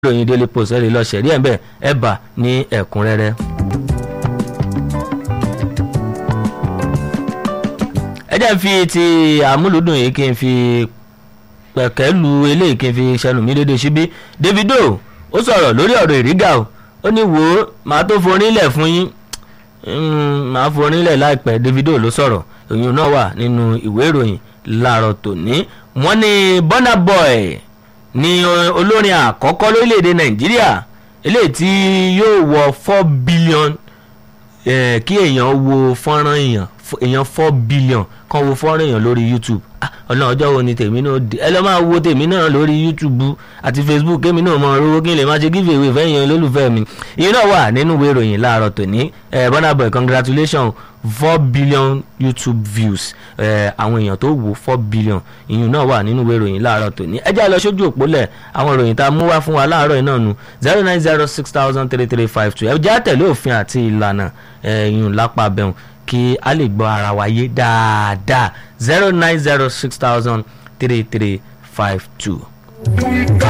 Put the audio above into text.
ìròyìn daily post ẹ lè lọ ṣẹ̀rí ẹ̀ ń bẹ̀ ẹ̀ bà ní ẹ̀kúnrẹ́rẹ́. ẹ jẹ́ n fi ti àmúlùdùn yìí kí n fi pẹ̀kẹ́ lu eléyìí kí n fi ṣẹnu mi dédé síbí Davido ó sọ̀rọ̀ lórí ọ̀rọ̀ ìrígà o ó ní wò ó màá tó forílẹ̀ fún yín màá forílẹ̀ láìpẹ́ Davido ló sọ̀rọ̀ ìyún náà wà nínú ìwé ìròyìn láàárọ̀ tòní wọ́n ní Burna Boy ní olórin àkọ́kọ́ lórílẹ̀‐èdè Nàìjíríà eléyìí tí yóò wọ four billion eh, kí èèyàn wo fọ́nrán èèyàn èèyàn four billion kan wo fọ́nrán èèyàn lórí YouTube ọ̀nà ọjọ́ wo ni tèmi náà di ẹ lọ́ máa wo tèmi náà lórí YouTube àti Facebook kémi náà mọ owó kí n lè máa ṣe give away fẹ́yìn olólùfẹ́ mi ìyẹn náà wà nínú ìwé ìròyìn láàárọ̀ tòní Burna Boy congratulations four billion YouTube views àwọn èèyàn tó wò four billion ìyẹn náà wà nínú ìwé ìròyìn láàárọ̀ tòní ẹ já lọ sójú òpólẹ̀ àwọn ìròyìn tá a mú wá fún wa láàárọ̀ yìí náà nu zero nine zero six thousand three three five two ẹ já tẹ̀lé òfin àti ìlànà ìyún lápá bẹ̀rùn kí a lè gbọ́ ara wa yé dáadáa zero nine zero six thousand three three five two.